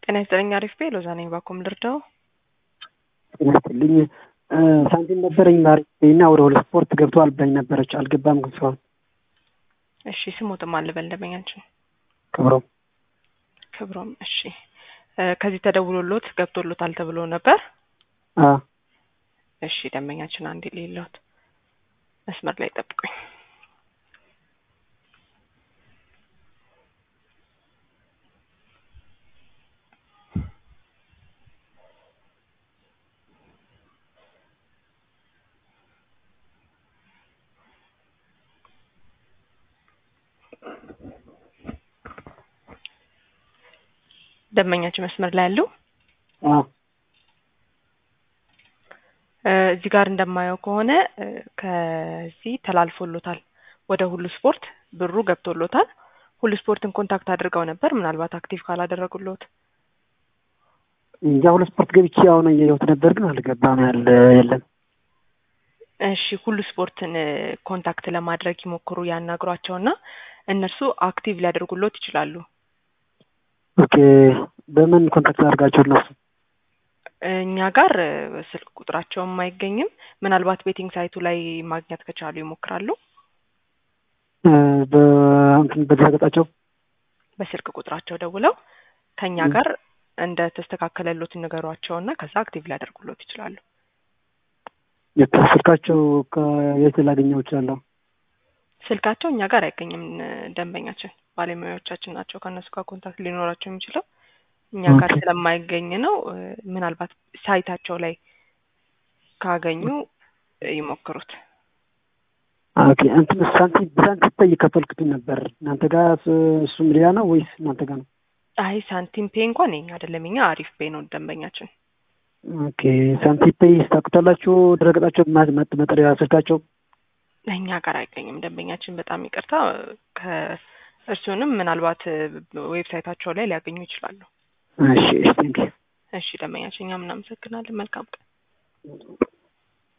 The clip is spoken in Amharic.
ጤና ይስጥልኝ። አሪፍ ቤ ሎዛ ነኝ። ባኩም ልርዳው። ጤና ይስጥልኝ። ሳንቲም ነበረኝ ማሪ እና ወደ ሁለት ስፖርት ገብተዋል ብላኝ ነበረች። አልገባም ግን እስካሁን። እሺ ስሞትም አልበል ደንበኛችን ክብሮም ክብሮም። እሺ ከዚህ ተደውሎሎት ገብቶሎታል ተብሎ ነበር። አ እሺ ደንበኛችን አንድ ሌሎት መስመር ላይ ጠብቁኝ። ደንበኛችን መስመር ላይ ያለው አ እዚህ ጋር እንደማየው ከሆነ ከዚህ ተላልፎሎታል ወደ ሁሉ ስፖርት ብሩ ገብቶሎታል። ሁሉ ስፖርትን ኮንታክት አድርገው ነበር። ምናልባት አክቲቭ ካላደረጉሎት እንጃ ሁለት ስፖርት ገብቼ አሁን እያየሁት ነበር ግን አልገባም ያለ የለም። እሺ ሁሉ ስፖርትን ኮንታክት ለማድረግ ይሞክሩ፣ ያናግሯቸውና እነርሱ አክቲቭ ሊያደርጉሎት ይችላሉ። ኦኬ በምን ኮንታክት አድርጋቸው እነሱ? እኛ ጋር ስልክ ቁጥራቸውም አይገኝም። ምናልባት ቤቲንግ ሳይቱ ላይ ማግኘት ከቻሉ ይሞክራሉ። በእንትን በድረገጻቸው በስልክ ቁጥራቸው ደውለው ከኛ ጋር እንደ ተስተካከለሎት ንገሯቸውና ከዛ አክቲቭ ሊያደርጉሎት ይችላሉ። ስልካቸው ከየት ላገኘው እችላለሁ? ስልካቸው እኛ ጋር አይገኝም። ደንበኛችን ባለሙያዎቻችን ናቸው ከእነሱ ጋር ኮንታክት ሊኖራቸው የሚችለው እኛ ጋር ስለማይገኝ ነው። ምናልባት ሳይታቸው ላይ ካገኙ ይሞክሩት። ኦኬ እንትን ሳንቲም በሳንቲም ፔይ እየከፈልኩትን ነበር። እናንተ ጋር እሱም ሌላ ነው ወይስ እናንተ ጋር ነው? አይ ሳንቲም ፔ እንኳን የኛ አይደለም። እኛ አሪፍ ፔ ነው ደንበኛችን። ኦኬ ሳንቲም ፔይ ስታቁታላችሁ ድረገጻቸው መጠሪያ ስልካቸው እኛ ጋር አይገኝም ደንበኛችን። በጣም ይቅርታ። ከእርሱንም ምናልባት ዌብሳይታቸው ላይ ሊያገኙ ይችላሉ። እሺ እሺ ቴንኪው። እሺ ደንበኛችን፣ እኛም እናመሰግናለን። መልካም ቀን።